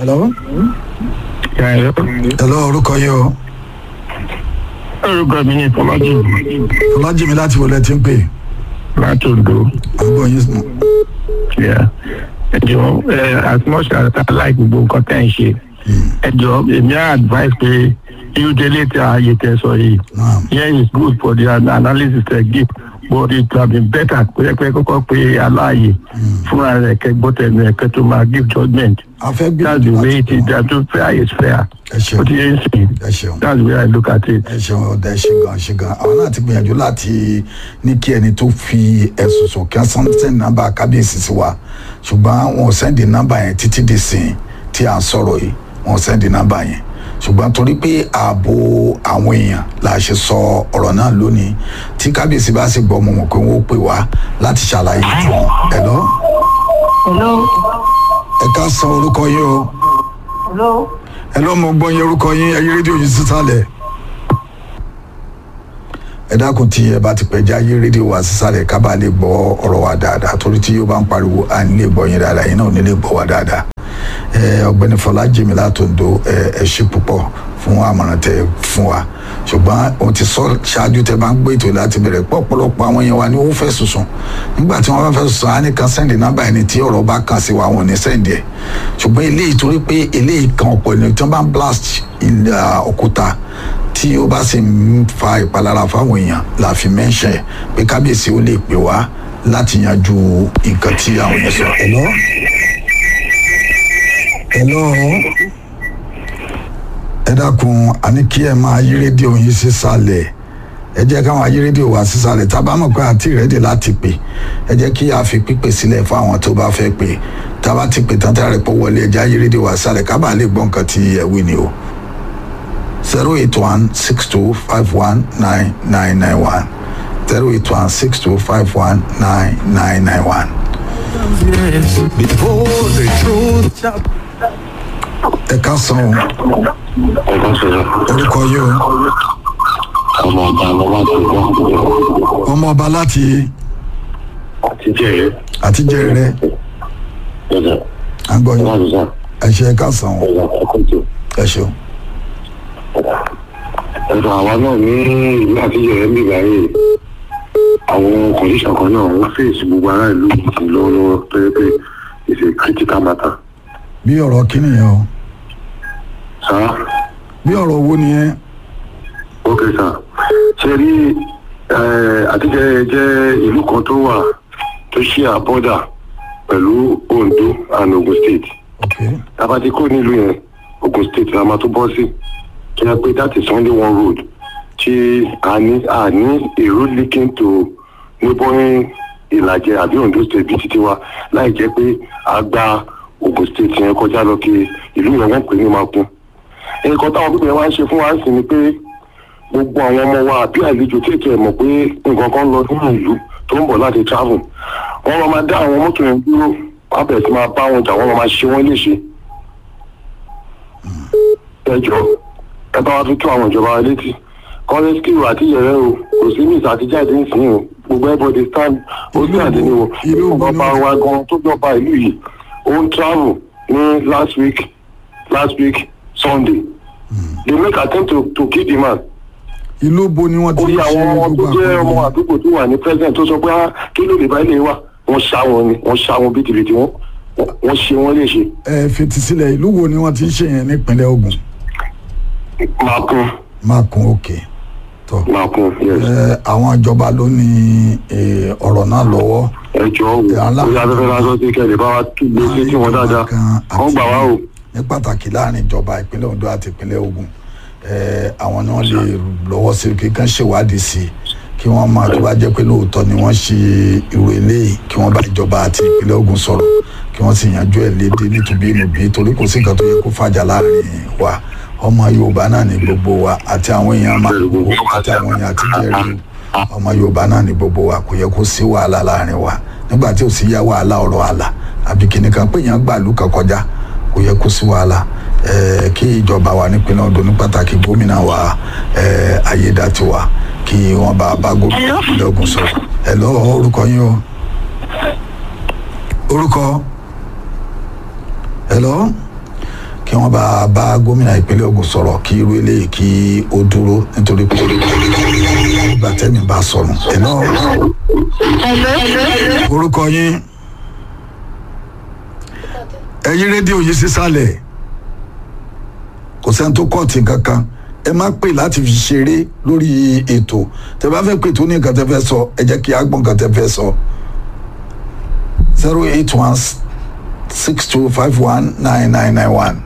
hello Hello. hello orúkọ yìí o orúkọ mi ní fọlájì ọlájìmí láti wọlé tí ń pè láti Oǹdó. àgbọ̀ yín sùn. Yeah. ẹ jọ ẹ as much as I like gbogbo nǹkan tẹ́ ń ṣe ẹ jọ èmi á advice pé irú délé tí a yẹ tẹ sọ yìí Naam. yeah it's good for the an- analysis they give but it would have been better pé pé kọ́kọ́ pé aláàyè fúnra rẹ̀ kẹ́ gbọ́ tẹ̀lé ẹ̀ kẹ́ tó máa give judgement a fẹ́ that's the gbìyànjú way láti it is that to fair is fair ẹ ṣeun ó ti yẹ ń sìn ẹ ṣeun that's the way I look at it. ẹ ṣeun ọdẹ ṣe gan ṣe gan àwọn náà ti gbìyànjú láti ní kí ẹni tó fi ẹ̀sùn sùn kí wọ́n sẹ́ndì nọ́mbà kábíyèsí sí wa ṣùgbọ́n wọn ò sẹ́ndì nọ́mbà yẹn títí di sìn tí à ń sọ̀rọ̀ yìí wọn ò sẹ́ndì nọ́mbà yẹn ṣùgbọ́n torí pé ààbò àwọn èèyàn la ṣe sọ ọ̀rọ̀ náà lónìí tí kábíyèsí bá sì gbọ́ mọ̀ mọ̀ pé wọ́n ó pè wá láti ṣàlàyé fún wọn ẹ̀ lọ hello ẹ ká san orúkọ yín o hello ẹ lọ́ mọ gbọ́ yín orúkọ yín ẹ yí rédíò yín sísàlẹ̀ ẹ dákun tí ẹ bá ti pẹ́ já yí rédíò wa sísàlẹ̀ ká bá lè gbọ́ ọ̀rọ̀ wa dáadáa torí tí yóò bá ń pariwo à ń lè gbọ́ yín dáadáa yín náà ò ní lè gbọ́ wa dáadáa ẹ ọ̀gbẹ́ni Fọlájìmí látòǹdó ẹ ẹ ṣe púpọ̀ fún àmọ̀ràn tẹ fún wa ṣùgbọ́n o ti sọ ṣáájú tẹ bá ń gbé ètò láti bẹ̀rẹ̀ pọ̀ ọ̀pọ̀lọpọ̀ àwọn yẹn wa ni ó fẹ́ sùsùn nígbà tí wọ́n bá fẹ́ sùsùn á ní kan sẹ́ndì nọ́mbà ẹni tí ọ̀rọ̀ bá kàn sí wa wọn ò ní sẹ́ndì ẹ̀ ṣùgbọ́n eléyìí torí pé eléyìí kan ọ̀pọ̀ ènìyàn tí wọ́n bá ń blast ilẹ̀ òkúta tí ó bá sì ń fa ìpalára fáwọn èèyàn la fi mẹ́ńṣẹ̀ ẹ̀ pé kábíyèsí ó lè pè wá láti yanjú nǹkan tí àwọn èèyàn sọ. Hello? Hello? ẹ dákun àní kí ẹ máa yí rédíò yín sísàlẹ̀ ẹ jẹ́ káwọn ayé rédíò wá sísàlẹ̀ tá a bá mọ̀ pé àti ìrẹ́dì láti pè ẹ jẹ́ kí a fi pípè sílẹ̀ fún àwọn tó bá fẹ́ pè tá a bá ti pè tán tá a rẹ̀ pọ̀ wọlé ẹ jẹ́ ayé rédíò wá sísàlẹ̀ ká bàa lè gbọ́ nǹkan tí ẹ wí ni o zero eight one six two five one nine nine nine one zero eight one six two five one nine nine nine one. Before the truth shall ẹ ká san o ẹ̀ka sọ̀rọ̀ orúkọ yìí o ọmọ ọba ọmọ láti wọ́n ọmọ ọba láti àti jẹ́rẹ̀ àtijọ́ rẹ ẹ̀dá àgbọ̀yìn láti sá ẹ ṣe ẹ ká san o ẹ̀dá ẹ̀kọ́tù ẹ ṣeun. ẹ̀dá àwa náà ní ìlú àti jẹ́rẹ̀ ń bìbá yìí àwọn kọ̀ǹdíṣàn kan náà wọ́n fèsì gbogbo ará ìlú yìí lọ́wọ́lọ́wọ́ tó yẹ pé it's a critical matter. bí ọ̀rọ̀ kíni yẹn o sáà bí ọ̀rọ̀ owó ni yẹn ok sir ṣe rí àtijọ́ jẹ́ ìlú kan tó wà tó ṣí àbọ́dà pẹ̀lú Ondo and Ogun State. ok tabati kó nílùú yẹn Ogun State la máa tó bọ́ sí kí a pé that is only one road tí a ní a ní a road linking to neighboring Ìlàjẹ àbí Ondo State bíi títí wa láì jẹ́ pé a gba Ogun State yẹn kọjá lọ kí ìlú yẹn wọ́n pè ní Makun nǹkan táwọn pípẹ́ wá ń ṣe fún wa ń sìn ni pé gbogbo àwọn ọmọ wa àbí àlejò tí ètò ẹ̀ mọ̀ pé nǹkan kan lọ nínú ìlú tó ń bọ̀ láti travel wọ́n máa máa dá àwọn mọ́tò yẹn dúró wọ́n á bẹ̀rẹ̀ sí máa bá wọn jà wọ́n máa máa ṣe wọ́n léṣe ẹjọ́ ẹ bá wa fi tó àwọn ìjọba wa létí kọ́lẹ́sìkìrù àti yẹ̀rẹ́ o kò sí ní ìsàtìjáde nísìnyí o gbogbo everybody stand ó sí àdé ni o ìlú ọba ìlú- wa gan tó jọba ìlú yìí ó ń travel ní last week last week sunday they make attempt to to kill the man ìlú bo ni wọ́n ti ó ń yẹ ṣe àwọn ọmọ tó gbogbo jẹ́ ọmọ àpò àdúgbò tó wà ní president tó sọ pé ah kí ló lè bá ilé wa wọ́n ṣá wọn ni wọ́n ṣá wọn bìtìbìtì wọn wọ́n ṣe wọ́n léṣe ẹ fetí sílẹ̀ ìlú wo ni wọ́n ti ń ṣe yẹn nípínlẹ̀ Ògùn máa kún Makun òkè tó máa kún yes. ẹ àwọn ìjọba ló ní ẹ, ọ̀rọ̀ náà lọ́wọ́ ẹjọ́ o Yàrá- orí afẹ́fẹ́ lásán sí kẹ́lẹ̀ bá wa tún lé sí tí wọ́n dáadáa kan wọ́n gbà wá o. ní pàtàkì láàrin ìjọba ìpínlẹ̀ Ondo àti ìpínlẹ̀ Ògùn ẹ, àwọn ni wọ́n lè lọ́wọ́ sí kí kán ṣèwádìí sí i kí wọ́n máa tó bá jẹ́ pé lóòótọ́ ni wọ́n ṣe irú eléyìí kí wọ́n bá ìjọba àti ìpínlẹ̀ Ògùn sọ̀rọ̀ kí wọ́n sì yanjú ẹ̀ léde nítorí inúbí torí kò sí nǹkan tó yẹ kó fàjà láàrin wa ọmọ Yorùbá náà ní gbogbo wa àti àwọn èèyàn máa gbogbo àti àwọn èèyàn àti jẹ́rìí ọmọ Yorùbá náà ní gbogbo wa kò yẹ kó sí wàhálà láàrin wa nígbà tí ò sí yá wàhálà ọ̀rọ̀ àlà àbí kìnìkan pé èèyàn gbàlú kan kọjá kò yẹ kó sí wàhálà ẹẹ kí ìjọba wa nípínlẹ̀ Ondo ní pàtàkì gómìnà wa ẹẹ Ayédàtiwa kí wọ́n bá bá gómìnà ìpínlẹ̀ Ògùn sọ̀rọ̀ ẹ lọ orúkọ yín o orúkọ ẹ lọ kí wọ́n bá bá gómìnà ìpínlẹ̀ Ògùn sọ̀rọ̀ kí irú eléyìí kí ó dúró nítorí pé ìgbà tẹ́mi bá sọnù ẹ̀ náà orúkọ yín ẹ̀yin rédíò yìí sísàlẹ̀ kò sẹ́ni tó kọ́ọ̀tì kankan ẹ má pè láti fi ṣeré lórí ètò tẹ bá fẹ́ pè tó ní nǹkan tẹ fẹ́ sọ ẹ jẹ́ kí á gbọ́ nǹkan tẹ fẹ́ sọ zero eight one six two five one nine nine nine one.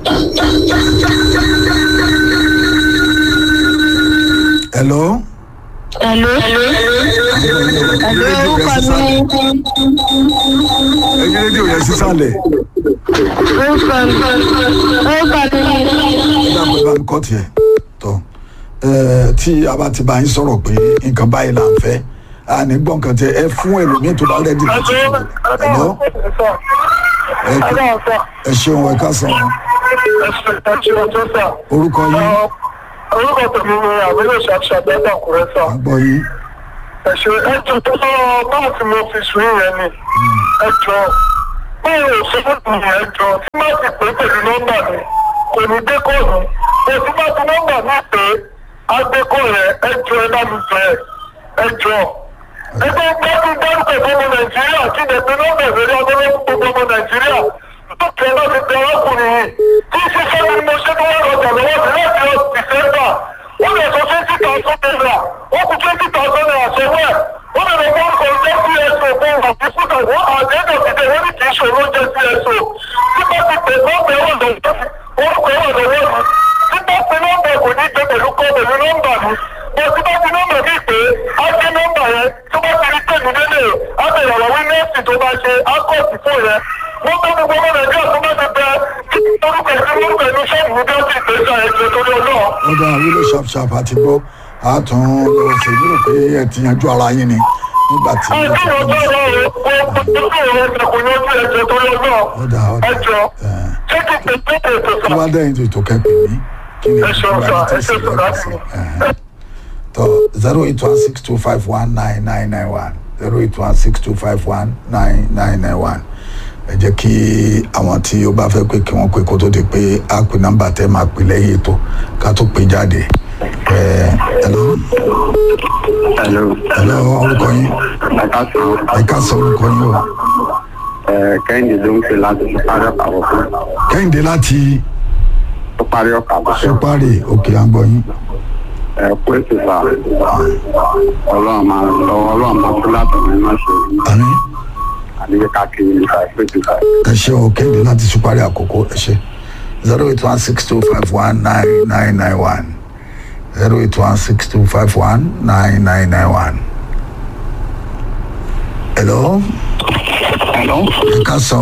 hello. Hello. Hello, orúkọ mi. ẹ̀yin rédíò yẹn sísàlẹ̀ Orúkọ mi. Orúkọ mi. ẹ dàpọ̀ ẹ bá mi kọ́ tiẹ̀ tọ́ ẹ tí a bá ti bá yín sọ̀rọ̀ pé nǹkan báyìí là ń fẹ́ a ní gbọ́ nǹkan tẹ ẹ fún ẹlòmíín tó bá rẹ́dí láti sọ̀rọ̀ hello ẹ ẹ ṣeun ẹ ká sàn orúkọ yín orúkọ tèmi ni àbúrò ṣàṣàbẹ́ dàkúrẹ́ sà. àgbọ̀ yín ẹ̀ṣẹ̀ ẹjọ́ tó sọ báwo tí mo fi sùn yẹn ni ẹjọ́ báwo ò ṣe fún mi ẹjọ́ tí má ti pè pẹ̀lú nọ́mbà mi kò ní dé kọ́ọ̀nù kò tí má ti nọ́mbà mi pé agbẹ́kọ̀ rẹ̀ ẹjọ́ ẹ bá mi jẹ ẹjọ́ ẹgbẹ́ gbọ́dún dárúkọ ìfọmọ nàìjíríà kí ni ẹgbẹ́ nọ́mbà ìrírí agbẹ́lẹ́ gbogbo ọmọ nàìjíríà tó tẹ̀ láti tẹ arákùnrin yìí tí ṣiṣẹ́ ni mo ṣe tó wà lọ́jà lọ́wọ́ sí láti ọ dìsẹ́mbà wọ́n lè sọ twenty thousand naira wọ́n kú twenty thousand naira sọ́wọ́ ẹ̀ wọ́n lè lọ bọ́ ọkọ̀ jẹ́ cso fún àfikúta wọ́n àdéhùn òkìtẹ̀ wọ́n ní kì í ṣòro jẹ́ cso nípa ti pè nọ́mbà ẹ̀wọ̀n lọ́wọ́ orúkọ ẹ̀wọ̀n lọ́wọ́ mi nípa ti nọ́mbà kò ní gbé pẹ̀lú kọ́ pẹ̀lú nọ́mbà mi mo ti bá ti nọ́mbà mi pé á gbé nọ́mbà yẹn tó bá ti rí pẹ̀lú délé á bẹ̀rẹ̀ àwọn wíńdẹ́sì tó bá ṣe á kọ́ọ̀tì fún yẹn wọ́n bá gbogbo ọmọ nàìjíríà tó bá ti bẹ orúkọ ìlú orúkọ ìlú ṣọ́ọ̀bù mi bí wọ́n ti pèsè ẹ̀jẹ̀ torí ọlọ́ọ̀. ó dáa wílò ṣàpṣàp àti gbọ́ àtún lọ sí ìlú pé ẹ ti yanjú ara yín ni nígbà tí Ẹjọ́ ìrọ̀jọ́ ọ̀rọ̀ o, o kò tó ọ̀rọ̀ ẹ̀jẹ̀ kò yanjú ẹ̀jẹ̀ torí ọlọ́ọ̀. ó dáa ó dáa Ẹjọ́, ẹ̀, ṣé kí n pè pé ètò tó sà? bá dẹ́yìn tó ètò kẹ́pẹ́ mi kí ni Ẹ ṣeun ìgbà sà, tí ẹ ṣe ìṣẹ̀lẹ̀ sà kọ̀ sí ẹ̀hẹ́n. tó zero eight one six two five one nine nine nine one zero eight one six two five one nine nine nine one ẹ jẹ́ kí àwọn tí ó bá fẹ́ pé kí wọ́n pè kó tó di pé á pè nọ́mbà tẹ́ máa pè lẹ́yìn ètò ká tó pè jáde ẹ̀ hello hello hello orúkọ yín ẹ ká sọ ẹ ká sọ orúkọ yín o ẹ kẹ́hìndé ló ń pè láti parí ọkà àbọ̀fún kẹ́hìndé láti tó parí ọkà àbọ̀fún sọpárì òkè àgbọ̀ yín ẹ kó ètò sà ọlọ́run máa lọ ọlọ́run máa tó láti ní má ṣe àmín àdéhùn káàkiri nípa ìpè tó sà. ẹ ṣe o kẹ́hìndé láti sọpárì àkókò ẹ ṣe zero eight one six two five one nine nine nine one zero eight one six two five one nine nine nine one. hello Hello. ẹ ká sọ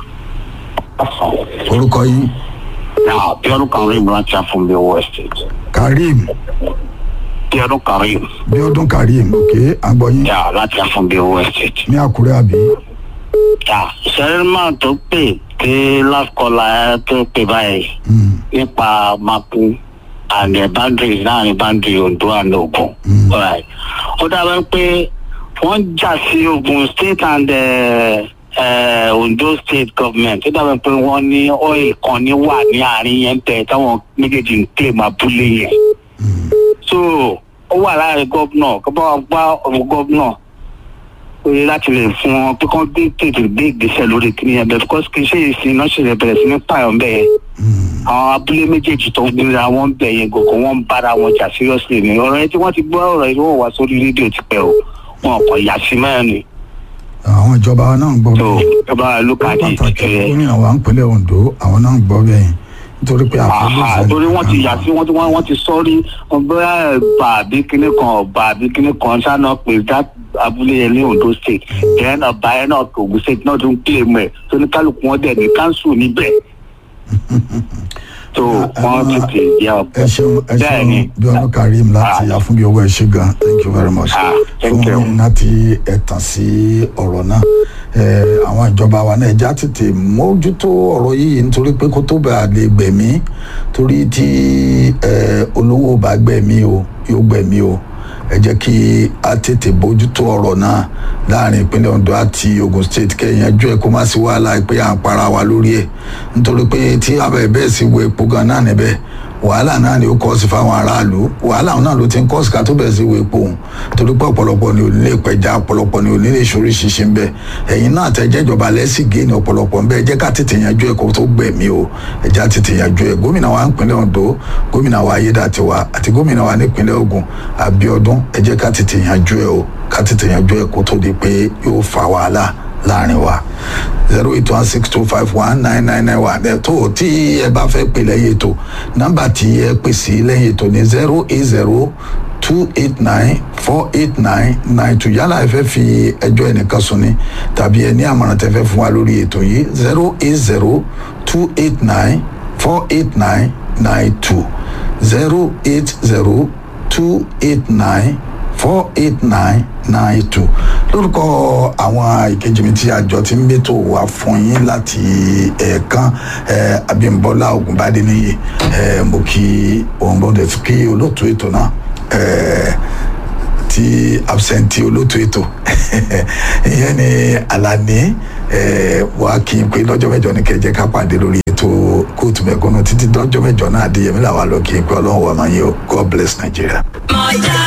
o orúkọ yín Now, Bíọ́dún Karim láti Afúnbí Owó Estate. karim Bíọ́dún Karim bíọ́dún karim òkè àgbọ̀ yín yà láti Afúnbí Owó Estate. ní àkúrẹ́ àbí Yà sẹ́rìmà tó pè pé lákọ̀ọ́lá ẹ tó pè báyìí Mm, nípa Makun and the boundary láàrin boundary Ondo and Ogun. Alright. Ó dábàá pé wọ́n jà sí Ogun state and uh, uh, Ondo state government. Ó dábàá pé wọ́n ní oil kan ní wà ní àárín yẹn tẹ̀ táwọn méjèèjì ń claim abúlé yẹn. so ó wà láàrin gómìnà kó bá wa gbá ọmọ gómìnà pé láti lè fún wọn pé kán gbé tètè gbé ìgbésẹ̀ lórí kíní ẹ̀bẹ̀ because kì í ṣe ìsìn náà ṣẹlẹ̀ bẹ̀rẹ̀ sí ní pààyàn bẹ́ẹ̀ yẹn mm, àwọn abúlé méjèèjì tó ń gbéra wọn bẹ̀ yẹn gògó wọn ń bára wọn jà seriously ni ọ̀rọ̀ yẹn tí wọ́n ti gbọ́ ọ̀rọ̀ yìí wọ́n wá sórí rédíò ti pẹ́ o wọn kò yà sí mẹ́rin ni àwọn ìjọba wa náà ń gbọ́ tó bẹ́ẹ̀ ìjọba lókàdí pàtàkì ẹ̀ gómìnà wa ń pínlẹ̀ Ondo àwọn náà ń gbọ́ bẹ́ẹ̀ nítorí pé Aha, àfẹ́lẹ́sẹ̀ torí wọ́n ti yà sí wọ́n ti wọ́n wọ́n ti sọ́rí ọgbẹ́ ẹ̀bà àbí kíní kan ọba àbí kíní kan sáná pé that abúlé yẹn ní Ondo state then ọba yẹn náà Ògùn state náà tún kílè mọ́ ẹ̀ tó ní kálukú wọn dẹ̀ ní council níbẹ̀ tó wọ́n tètè yà ọ́ ẹ ṣeun ẹ bẹ́ẹ̀ ni ṣeun bíọ́dún karim láti àfúnbí owó ẹ ṣe gan thank you very much Ah, thank fún you. yín láti ẹ̀tàn sí ọ̀rọ̀ náà ẹ àwọn ìjọba wa náà ẹja tètè mójútó ọ̀rọ̀ yìí nítorí pé kó tó bá lè gbẹ̀mí torí tí ẹ olówó bá gbẹ̀mí o yóò gbẹ̀mí o ẹ jẹ́ kí a tètè bójútó ọ̀rọ̀ náà láàrin ìpínlẹ̀ ondo àti ogun state kẹ́yìn ẹjọ́ ẹ̀ kó má sí wàhálà pé à ń para wa lórí ẹ̀ nítorí pé tí abẹ́ bẹ́ẹ̀ sì wo epo gan náà níbẹ̀ wàhálà náà ni ó kọ́ sí fáwọn aráàlú wàhálà náà ló ti ń kọ́ sí ká tó bẹ̀rẹ̀ sí wo epo òun torí pé ọ̀pọ̀lọpọ̀ ni ò ní lè pẹja ọ̀pọ̀lọpọ̀ ni ò ní lè ṣorí ṣiṣẹ́ ńbẹ ẹ̀yin náà tẹ jẹ́jọba lẹ́sìn gé ní ọ̀pọ̀lọpọ̀ ńbẹ ẹ jẹ́ ká tètè yanjú ẹ̀ kó tó gbẹ̀mí o ẹ já tètè yanjú ẹ̀ gómìnà wa nípínlẹ̀ ondo gómìnà wa ayédàtiwa àti gómìnà wa nípínlẹ̀ ogun abiodun ẹ jẹ́ ká tètè yanjú ẹ̀ o ká tètè yanjú ẹ̀ kó tó di pé yóò fa wàhálà láàrin wa zero eight one six two five one nine nine nine one ẹ tó tí ẹ bá fẹ́ pè lẹ́yìn ètò nọ́mbà tí ẹ pè sí lẹ́yìn ètò ní zero eight zero two eight nine four eight nine nine two yálà ẹ fẹ́ fi ẹjọ́ ẹnìkan sùn ni tàbí ẹ ní àmọ̀ràn tẹ fẹ́ fún wa lórí ètò yìí zero eight zero two eight nine four eight nine nine two zero eight zero two eight nine four eight nine nine two lórúkọ àwọn ìkejì mi tí àjọ ti ń mẹ́tò wá fún yín láti ẹ̀ẹ̀kan abímbọ́lá ògùnbádé níyì mo kí òun bọ́dẹ̀ tí kí olóòtú ètò náà tí absentí olóòtú ètò ìyẹn ni alani wà kí n pé lọ́jọ́ mẹ́jọ ní kẹjẹ ká pàdé lórí ètò kóòtù mẹ́kúnnú títí lọ́jọ́ mẹ́jọ náà adéyẹmí làwọn lọ kí n pé ọlọ́run wà máa yẹ god bless nigeria.